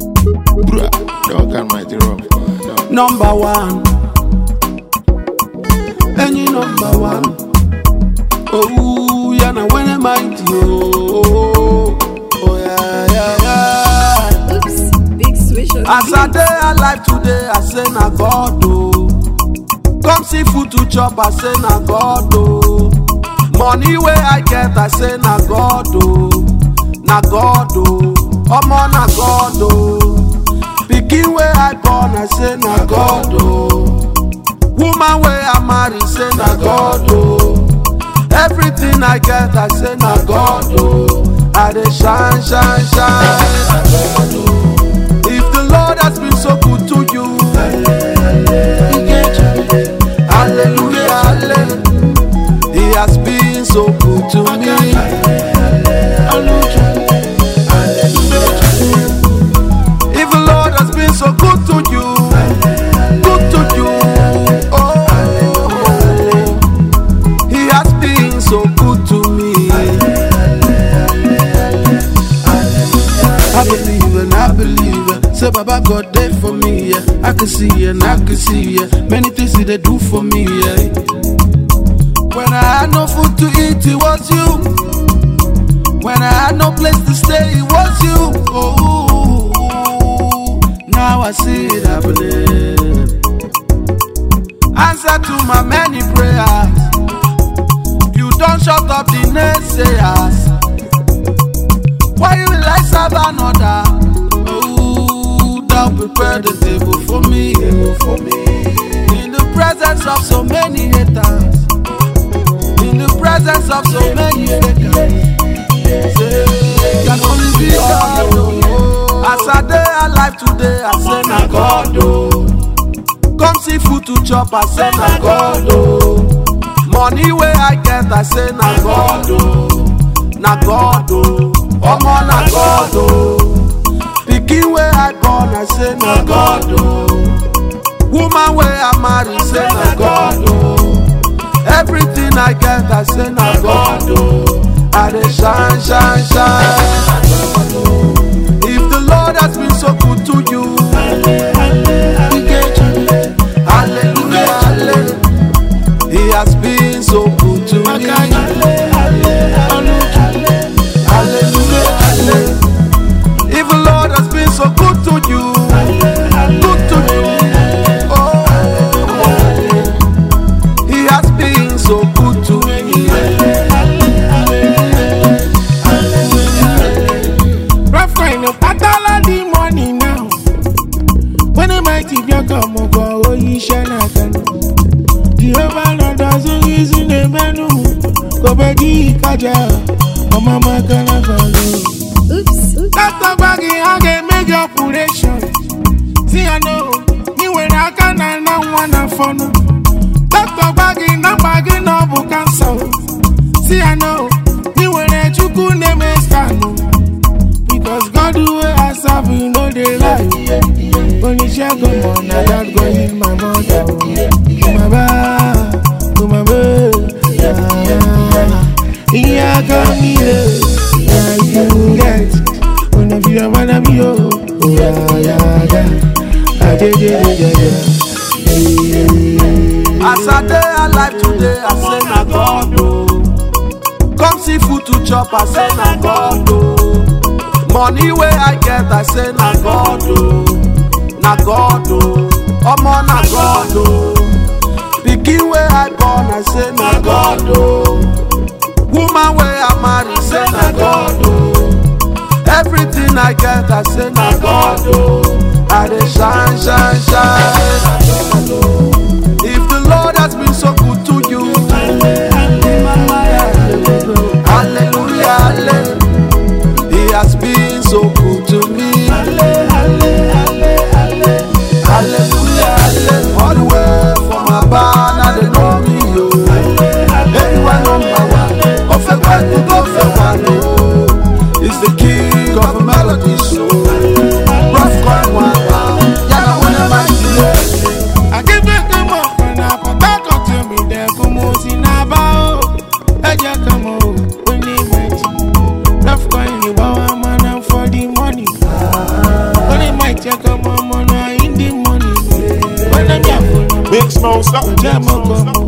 Bruh, dog and mighty rough. Dog. Number one. Any number one. Oh, yeah, now when am I oh, oh, yeah, yeah, yeah. Oops, big switch on As I day alive today, I say na God oh. Come see food to chop, I say na God oh. Money where I get, I say na God oh. Na God oh. Omo na God oh. Pikin where I born, I say na God oh. Woman where I marry, say na God oh. Everything I get, I say na God oh. I dey shine, shine, shine. If the Lord has been so good to you, hallelujah, hallelujah. He has been so good to me. If the Lord has been so good to you, good to you, oh, He has been so good to me. I believe and I believe it. Say Baba God there for me, yeah. I can see and I can see, yeah. Many things He they do for me, yeah. When I had no food to eat, it was you. When I had no place to stay, it was you. Oh, now I see it happening. Answer to my many prayers. You don't shut up the naysayers. Why you like serve another? Oh, thou prepare the table for me, for me. In the presence of so many haters, in the presence of so many fakers. Say, can only be God. Oh. As I day alive today, I say na God. Oh. Come see food to chop, I say na God. Oh. Money where I get, I say na God. Oh. Na God. Oh. Omo na God. Oh. Pikin where I born, I say na God. Oh. Woman where I marry, say na God. Oh. Everything I get, I say na God. Oh. I dey shine, shine, shine. If the Lord has been so good to you, hallelujah, hallelujah. He has been so good to me. Hallelujah, hallelujah. If the Lord has been so good to you, good to you, oh, He has been so good to me. Rough kind of patala the money now. When the mighty bien come over, oh, you shall not can. Jehovah Lord doesn't use in the menu. Go back, Kaja. Oh, mama, can I follow? Oops, oops. Doctor Baggy, I can make your operation. See, I know. You when I can, I don't wanna follow. Doctor Baggy, no baggy, no book cancer. See, I know. You when I chuku name is Kano. Because God do it as I you know they lie. When you share go on, I don't go in my mother. My ba, to my ba, yeah, yeah. Yeah, come here, yeah, you get. When I feel I wanna be oh, oh yeah, yeah, yeah. I did it, yeah, yeah. As I day alive today, I say na God oh. Come see food to chop, I say na God oh. Money where I get, I say na God oh. Na God oh. Omo na God oh. Pikin where I born, I say na God oh. Woman where I marry, say na God oh. Everything I get, I say na God oh. I dey shine, shine, shine. If the Lord has been so good to you, hallelujah, hallelujah. He has been so good to me. Hallelujah, hallelujah. All the way from Abana, they know me, yo. Everyone number one. Ofe Kwatu, Ofe Kwatu. It's the king of melody, so. Rough coin, one, one. Yana, when am I I give it to my friend, I put that cut to me there for most in about. I just come on, when they went. Rough coin, you want a man for the money. night, check up my money in the morning. When I'm here for Big smoke, stop. Jam up,